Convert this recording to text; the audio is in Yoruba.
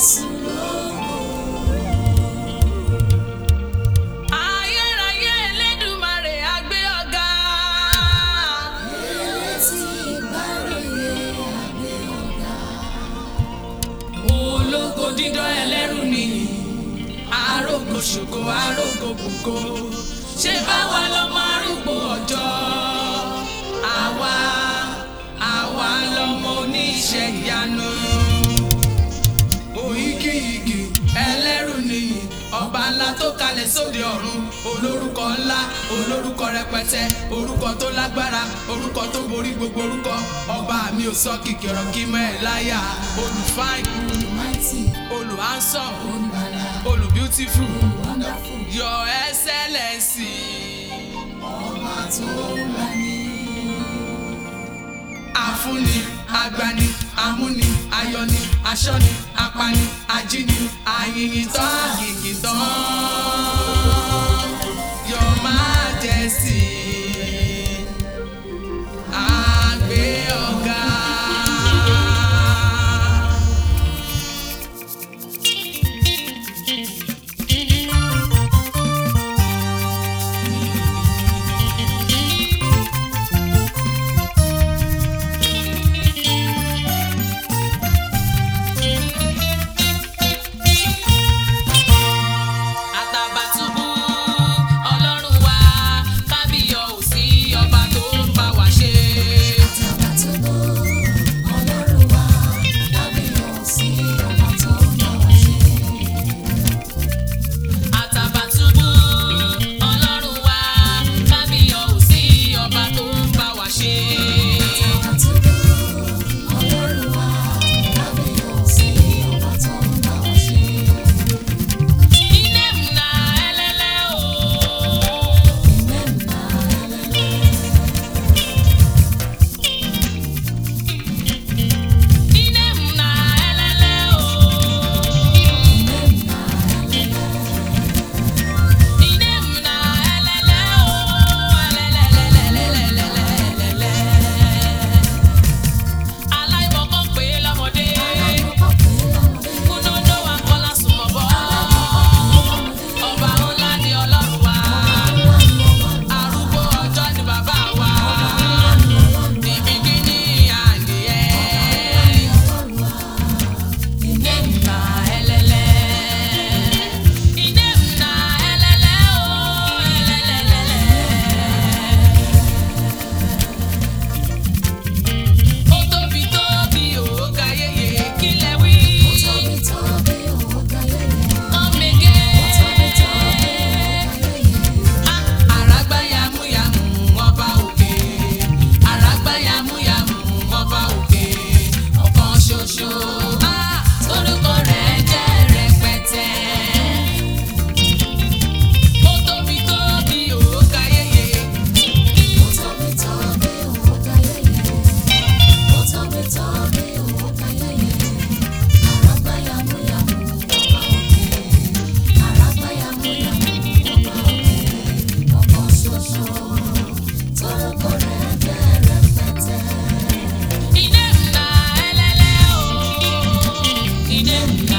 Jésù lógo. ayérayé Elédùmarè á gbé ọ̀gá. Elétí ìgbàròyé àgbẹ̀ ọ̀gá. ológo dídán ẹlẹ́rù nìyí arógo ṣògo arógo gbogbo ṣé báwa lọmọ arúgbó ọjọ́ àwa àwa lọmọ oníṣẹ́ ìyanu òyìgìyìgì ẹlẹ́rù nìyí ọba ńlá tó kalẹ̀ sóde ọ̀run olórúkọ ńlá olórúkọ rẹpẹtẹ orúkọ tó lágbára orúkọ tó borí gbogbo orúkọ ọba mi ò sọ kìkìrọ̀ kí mọ́ ẹ̀ láyà olùfáìn Mighty, olùhánsọ̀m Olùgbàlà, olùbíútífù Wonderful, your excellency. ọba tó wà ní. àfúnni agbani amúni ayọni aṣọ́ni apani ajíni ayìnyìntàn àgìgìntàn your majesty àgbé ọ̀gá. Àtàbàtúbú ọlọ́run wa kábíyọ̀ ò sí ọba tó ń bá wa ṣe. Àtàbàtúbú, Ọlọ́run wa, kábíyèsí ọba tó ń bá wa ṣe. Àtàbàtúbú ọlọ́run wa kábíyọ̀ ò sí ọba tó ń bá wa ṣe. Àtàbàtúbú, Ọlọ́run wa, kábíyèsí ọba tó ń bá wa ṣe. Ilé múna ẹlẹ́lẹ́ o. Ìmẹ́ǹdà ẹlẹ́lẹ́. Ilé múna ẹlẹ́lẹ́ o. Ilé múna ẹlẹ́lẹ́ o. Ẹlẹ́lẹ́lẹ́lẹ́lẹ́lẹ́lẹ́lẹ́lẹ́. Aláìmọ̀kan pé lọ́mọdé. Kúnúndó wa kọ́lá súnmọ́ bọ́. Ọba ńlá ni Ọlọ́run wa. Arúgbó ọjọ́ ni bàbá wa. Níbi kíní àyè ẹ̀. Ilé ńlá ẹlẹ́lẹ́. Ilé ńlá ẹlẹ́lẹ́ o. Ẹlẹ́lẹ́lẹ́lẹ́. Ó tóbi tóbi ó ga yéye kílẹ̀ wí. Tóbi tóbi òwò káyé Ọ̀mẹ̀gẹ́. tóbi tóbi káyé Àràgbá yàmúyàmú ọba òkè. Àràgbá yàmúyàmú ọba òkè. Ọ̀kan ṣoṣo. Ah, Orúkọ rẹ̀ jẹ́ rẹpẹtẹ. Ó tóbi tóbi ó ga yéye. tóbi tóbi òwò káyé tóbi tóbi òwò káyé àràgbá yàmúyàmú ọba òkè àràgbá yàmúyàmú ọba òkè ọ̀kan ṣoṣo tórúkọ rẹ̀ jẹ́ rẹpẹtẹ. Ilé ńlá ẹlẹ́lẹ́ o. Ilé ńlá